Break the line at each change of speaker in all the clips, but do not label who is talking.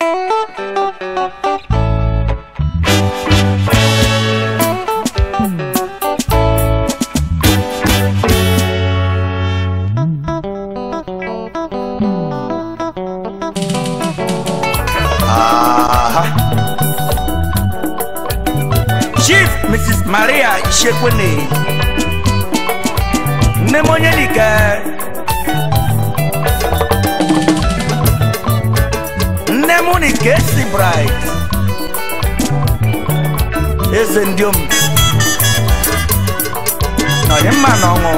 Aha. Chief Mrs. Maria Ishekwene nne m onye dike nne m ni Kesi Bright eze ndị om na onye mma na ọṅụ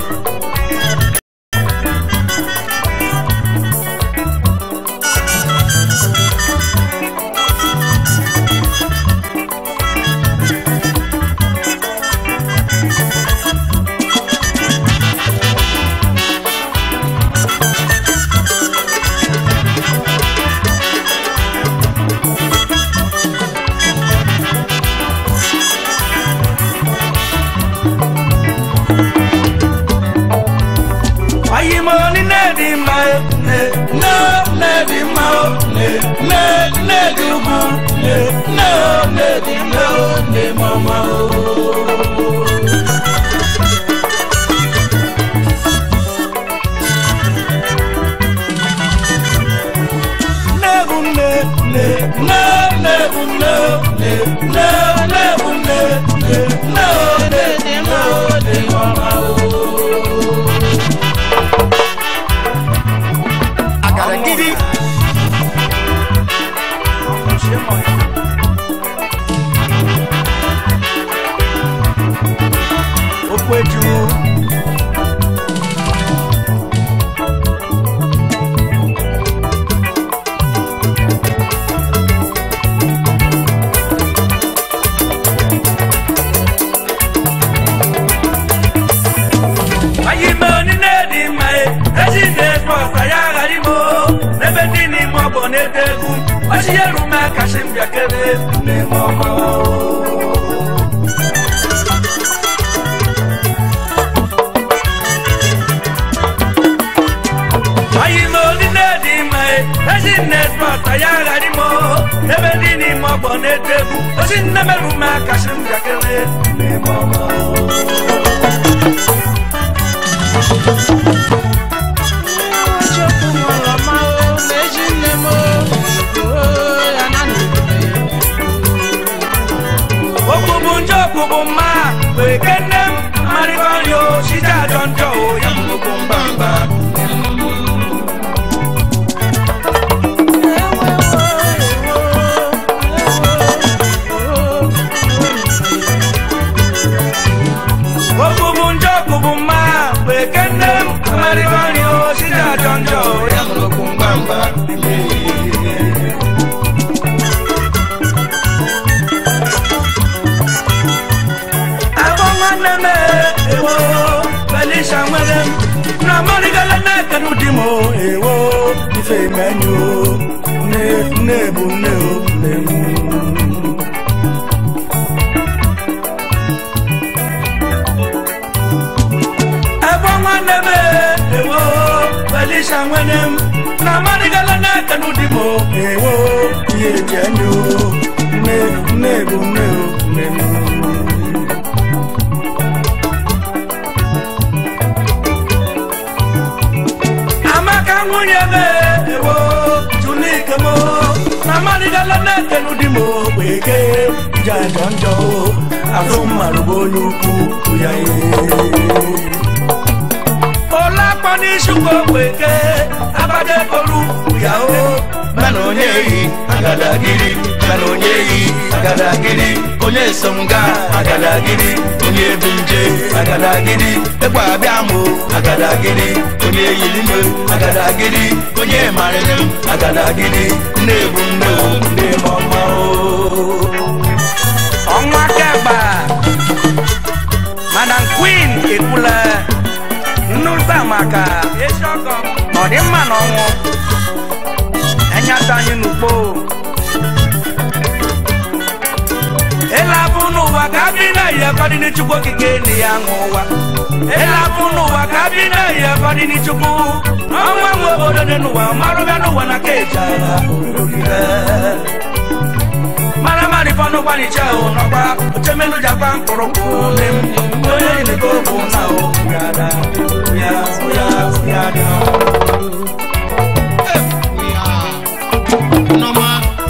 Ayi mo ni ne di ma e, ne ne ne di ma o ne ne ne di ugu ne ne ne di ma o ne mama o. Ne bu ne ne ne ne bu ne ne ne ne bu ne ne ne ne di ma o ne mama o. Agara gidi. Okwu eju. Ayi me oni ne di ma e, eji ne sport aya gari mo, ebe ndị n'ime ọgbọ na-ete egwu, ochi yeru me kashi m bịakere n'ime ọgbọ. Ayi me oni ne di ma e, eji ne sport aya gari mo, ebe ndị n'ime ọgbọ na-ete egwu, ochi nne meru me kashi m bịakere n'ime ọgbọ. Okubu njọ okubu mma wee kene m marịkọ nri o site ajọ njọ o ya m okwu mbamba okubu njọ okubu mma wee kene m marịkọ nri o site ajọ njọ o ya m okwu mbamba Abo nwanne m ewo Felicia nwere m na marịgala n'aka n'ụdị m ewo ife menyu nne nne bụ nne o nne m Abo nwanne m ewo Felicia nwere m na marịgala n'aka n'ụdị m ewo ihe eji enyo nne nne bụ nne o nne m amaka nwunye m ewo tunike m na marịgala na-ekenu di m gbege jajọ njọ azụ mmarụ bụ onye ukwu ya olakpọ n'isukwu gbege abadekolu ya o mana onye yi agadagiri mana onye yi agadagiri onye so m gaa agadagiri onye ebu nje agadagiri ekwe abịa mụ agadagiri onye yiri m agadagiri onye marịrị m agadagiri nne ebu nne o nne m ọma o ọnwa kegba madam queen ekwula nnụta maka ọdịmma na ọnwụ enyata anyị n'ugbo ịlabụ n'ụwa ka adị na ihe kọdị n'echukwu okike na ya ṅụ ụwa ịlapụ n'ụwa ka bi na ihe fọdụ n'ichukwu ọnwa nwe obodo dị n'ụwa marụbịa n'ụwa na ka eji agha mara mmadụ fọnụ gbaniche ahụ nọkwa ochemenu jakwa mkpụrụkwụ nne m onye nyere okwu na okwu ya da ya ya ya dị
Nneọma.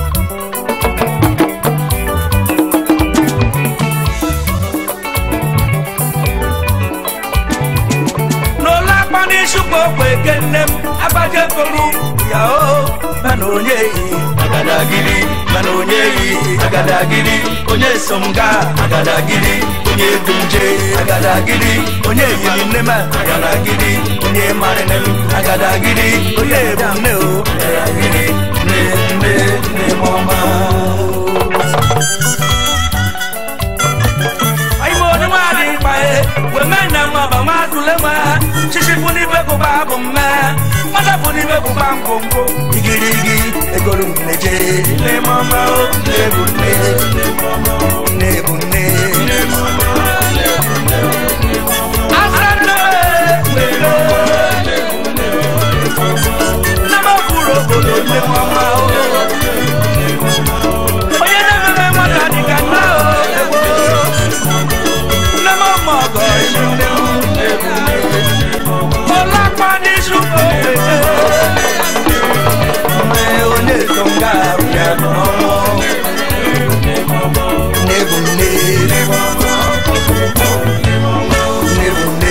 n'ụlọ akpa n'isukwu okwe eke nne m agbaje kolu ya o mana onye yi agadagiri mana onye yi agadagiri onye so m gaa agadagiri onye bụ nje agadagiri onye yiri nne m agadagiri onye marịnị m agadagiri onye bụ nne o agadagiri nne nne nne m ọma ayi mo ni maa di pa ye wo mɛ na ma ba ma dule ma sisi funi bɛ ko ba bo mɛ mada funi bɛ ko ba nkonko igirigi egolu neje ne mama o ne bu ne ne bu ne asana wele nama furo bolo ne mama o onye na meme nwata dị ka nna o ewo lọ́mọ mọ̀ ọ̀gọ̀ ìṣúlẹ̀ ọlọ́pàá ní ṣùgbọ́n pèsè. ọmọ olè tó ń ga àrùyá ọmọ nebùné nebùné.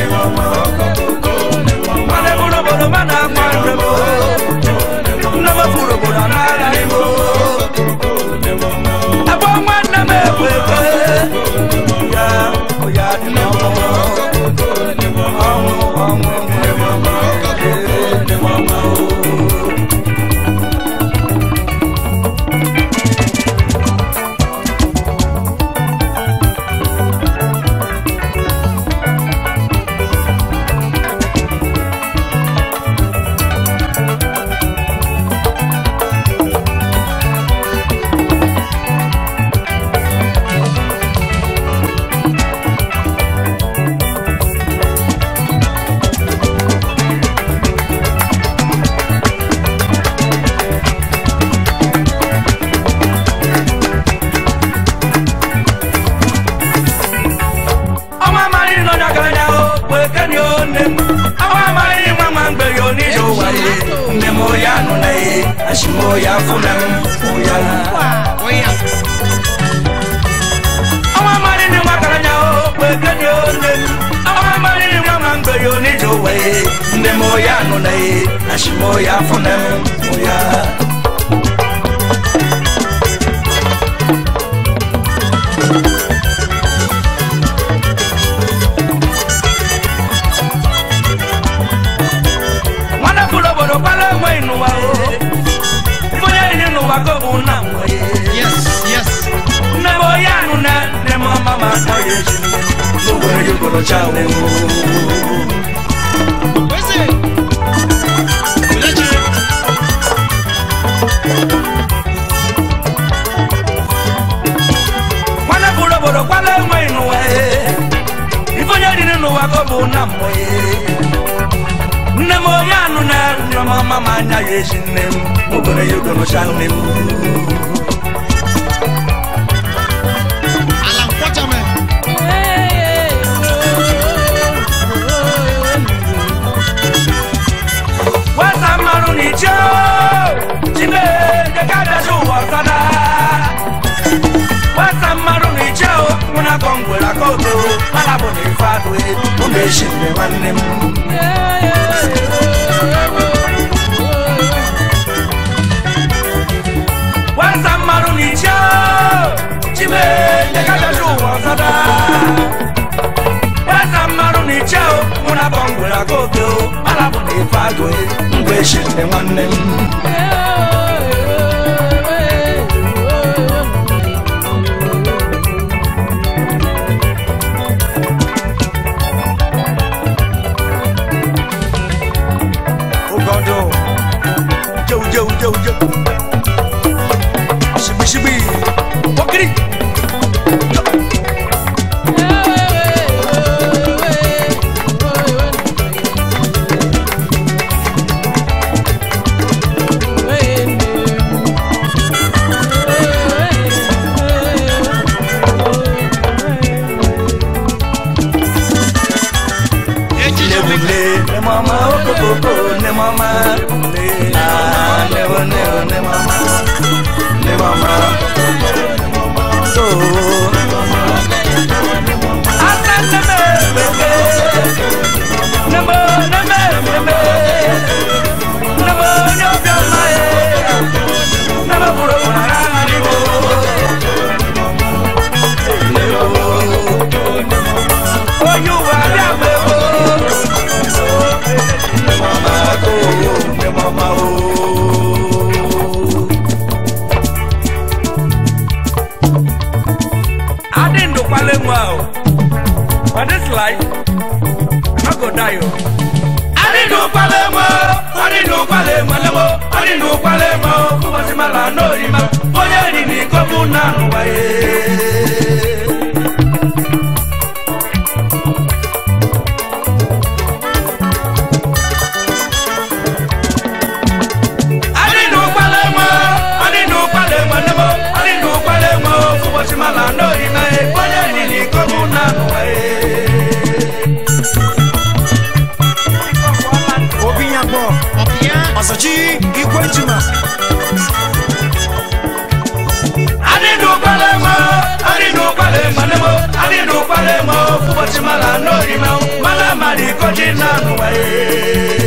Mane buru buru mana kwanre bo, nama buru buru anara ibo. Abo mwana mewebe ya oya di mama ọmọ ọmọ ní mama ní mama o. ọmọ amari nọ n'agaranya o wee keni o nne m ọmọ amari nwa nwa mgbe ya onije ụwa ye nne m oya nụ na ye ashi m oya fụ na m oya
Oya.
ọmọ amari ni nwa garanya o wee keni o nne m ọmọ amari nwa nwa mgbe ya onije ụwa ye nne m oya nụ na ye ashi m oya fụ na m oya nwanne bụrụ obodo kwala enwe n'ụwa o onye yiri n'ụwa ka ọ bụ nna nwe
Yes, yes.
nne m onye anụ na nne m ọma ma akpọ ya echi n'ogwere ya okorocha o
Weze. Olechi.
nwanne bụrụ obodo kwala enwe n'ụwa ife onye yiri n'ụwa ka ọ bụ nna mmụọ nne m onye anụ na nne m ọma ma anya ya echi nne m n'ogwere ya okorocha nne m
Alan Quatermain.
wasa mmarụ n'iche chime dekadazi ụwa ọzọda wasa mmarụ n'iche nwụna akọ ngwere aka oke mana bụ na ife adụ ọ na-eshi mgbe nwanne m wasa mmarụ n'iche chime dekadazi ụwa ọzọda wasa mmarụ n'iche nwụna akọ ngwere aka oke mana bụ na ife adụ mgbe eshi mgbe nwanne m Ogodo. Jau, jau, jau, jau. Shibi, shibi. Wakiri. mama okokoko ne mama ne ah ne o ne o ne mama ne mama oh asa ne me beke ne mo ne me ne me ne mo ne o bia ma e ne mo buro na ni mo ne o oh you are bia me o ne mama ko ne mama o I didn't do Palem well. But this life, I'm not gonna die. I didn't do Palem well. I didn't do Palem well. I didn't do Palem well. Who was in my land? No, you know. Oh, yeah, you need to come now.
obi nya gbọ
ọbịa
ọsọchi igwe njima
Mala mari koji nanu wae